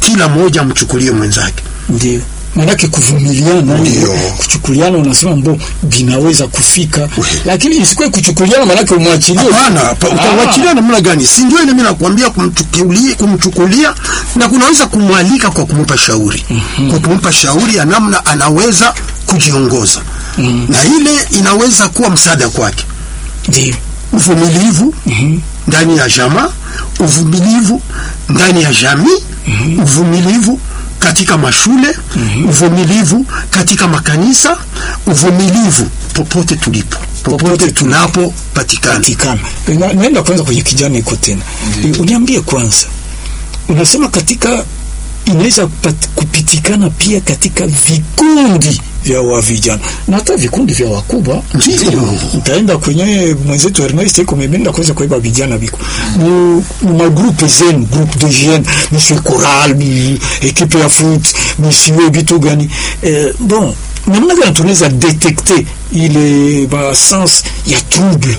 kila mmoja amchukulie mwenzake. ndio maanake kuvumiliana Ndio. kuchukuliana unasema mbo vinaweza kufika lakini isikuwe kuchukuliana maanake umwachilie Hapana, pa- Ah. utawachilia namna gani? Si ndio ile mimi nakwambia kumchukulia, kumchukulia na kunaweza kumwalika kwa kumpa shauri, kwa kumpa shauri ya namna anaweza kujiongoza, na ile inaweza kuwa msaada kwake. ndio Uvumilivu ndani ya jamaa, uvumilivu ndani ya jamii, uvumilivu katika mashule, uvumilivu katika makanisa, uvumilivu popote tulipo, popote tunapopatikana. patikana Na- naenda kwanza kwenye kijana iko tena E, uniambie kwanza unasema katika inaweza kupat- kupitikana pia katika vikundi vya wa vijana na hata vikundi vya wakubwa Ndio. ntaenda kwenye mwenzetu Ernest iko mebenda kuweza kuiba vijana biko mu mu magrupe zenu groupe de jeunes monsieur choral mi ekipe ya foot monsieur bitu gani eh, bon namna gani tunaweza detekte ile ba sens ya trouble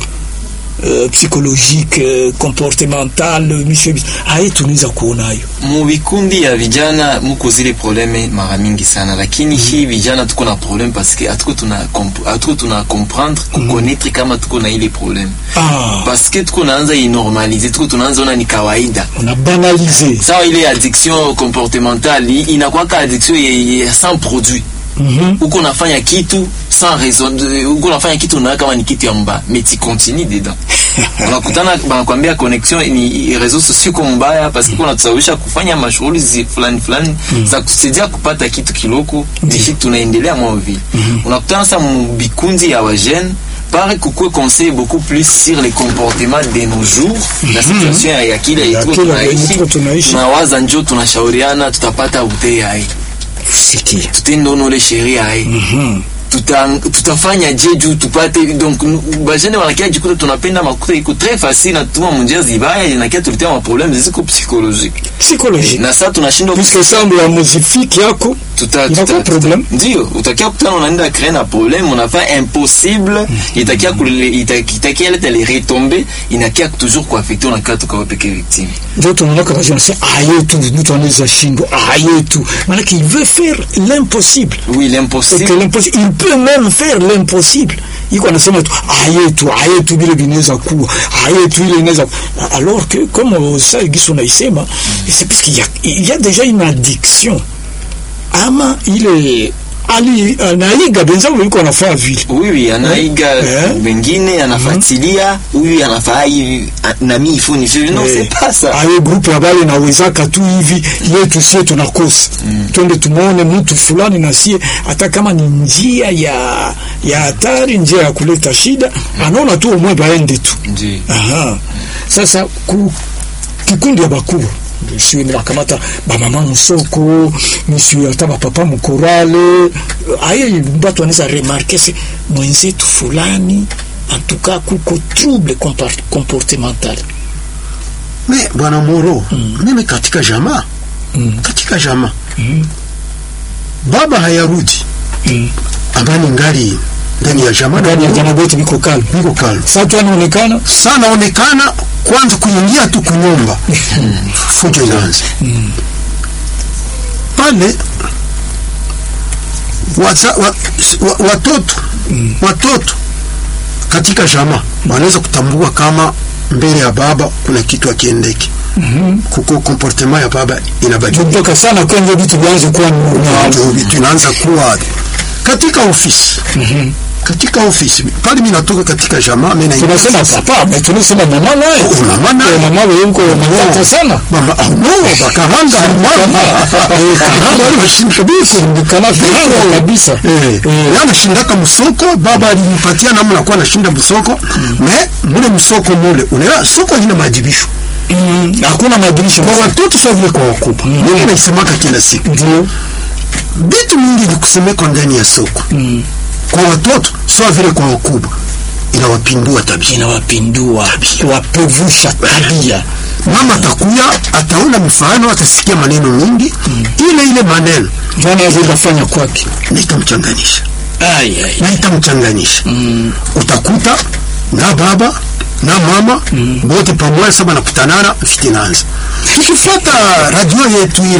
euh, psychologique euh, comportemental monsieur Bi- aye tunaweza kuona hayo mu vikundi ya vijana muko zile probleme mara mingi sana lakini hii vijana tuko na probleme paske hatuko tuna komp- hatuko tuna comprendre kukonetre kama tuko na ile probleme ah paske tuko naanza inormalize tuko tunaanza ona ni kawaida on a banalisé sawa ile addiction comportementale i- inakuwaka addiction ye- ye- sans produit Mhm. uko unafanya kitu sans raison de- uko unafanya kitu unaona kama ni kitu ya mbaya mais tu continue dedans unakutana banakwambia connexion ni réseaux sociaux kwa mbaya parce que kuna tusababisha kufanya mashughuli zi- fulani fulani za kusaidia kupata kitu kiloko nishi tunaendelea mwa vile unakutana sasa mbikundi ya wajene pare kukue conseil beaucoup plus sur les comportements de nos jours la situation ya- ya kile Ya tuko kile tunaishi tuko tunaishi. tunawaza njo tunashauriana tutapata butei hai sikia tutendonole sheria hai tuta, tutafanya je juu tupate donc nu- bajene wanakia jikuta tunapenda makuta iko très facile na tuma munjia zibaya inakia tuletea maproblème ziko psychologique psychologique na sasa tunashindwa puisque semble ya muzifiki yako tuta, inakuwa tuta, problem. tuta, ndio utakia kutana unaenda créer na problème unafaa impossible itakia kule ita- itakia leta les retombées inakia toujours kuaffecter unakaa tukawa peke victime ndio tunaonaka kazi nasema aye tu mtu anaweza shindwa aye tu maanake il veut faire l'impossible oui et que l'impossible l'impossible il peut même faire l'impossible iko anasema tu aye tu aye tu vile vinaweza kuwa aye tu ile inaweza alors que comme ça giso naisema c'est parce qu'il y a, il y a déjà une addiction ama ile ali anaiga benzangu yuko anafaa vile oui oui anaiga Eh? wengine anafuatilia huyu anafaa hivi a- na mimi ifo ni hivi non Eh, c'est pas ça ayo grupu ya bale nawezaka tu hivi yetu sie tunakosa twende tumwone mtu fulani na sie hata kama ni njia ya ya hatari njia ya kuleta shida anaona tu umwe baende tu ndio Aha. sasa ku kikundi ya bakubwa siwe ni bakamata bamama musoko misiwe hata bapapa mukorale aye batu anaweza remarke se mwenzetu fulani antuka kuko trouble compar- comportemental Me bwana Moro, mimi katika jamaa katika jamaa baba hayarudi amani ngali ndani ya jamaa ndani ya jana bote biko kalm niko kalm sasa tu anaonekana sana onekana kwanza kuingia tu kunyumba fujo inaanza pale waza, wa, wa, watoto watoto katika jamaa wanaweza kutambua kama mbele ya baba kuna kitu akiendeki kuko comportement ya baba inabadilika kutoka sana kwenye vitu vyanze kuwa normal ndio vitu inaanza kuwa katika ofisi katika ofisi pale mimi natoka katika jamaa mimi naingia tunasema ofisi. papa mais tunasema mama naye Oh, mama naye. Eh, mama wewe uko matata sana mama ah, no bakaranga mama Eh, karanga wale washinda biko kana vyango kabisa Eh, yeye anashindaka msoko, baba alimpatia namna ya kuwa anashinda msoko me mule msoko mule unaelewa, soko haina maadhibisho Mm, hakuna madirisha kwa watoto sio vile kwa wakubwa. Mimi naisemaka kila siku, ndio vitu mingi vikusemekwa ndani ya soko kwa watoto sio vile kwa wakubwa, inawapindua tabia. inawapindua wapevusha tabia Mama atakuya ataona mifano, atasikia maneno mingi, ile ile maneno ndani ya vile fanya kwake na itamchanganisha ai ai na itamchanganisha utakuta na baba na mama wote pamoja saba nakutanana, vita inaanza. Tukifuata radio yetu ile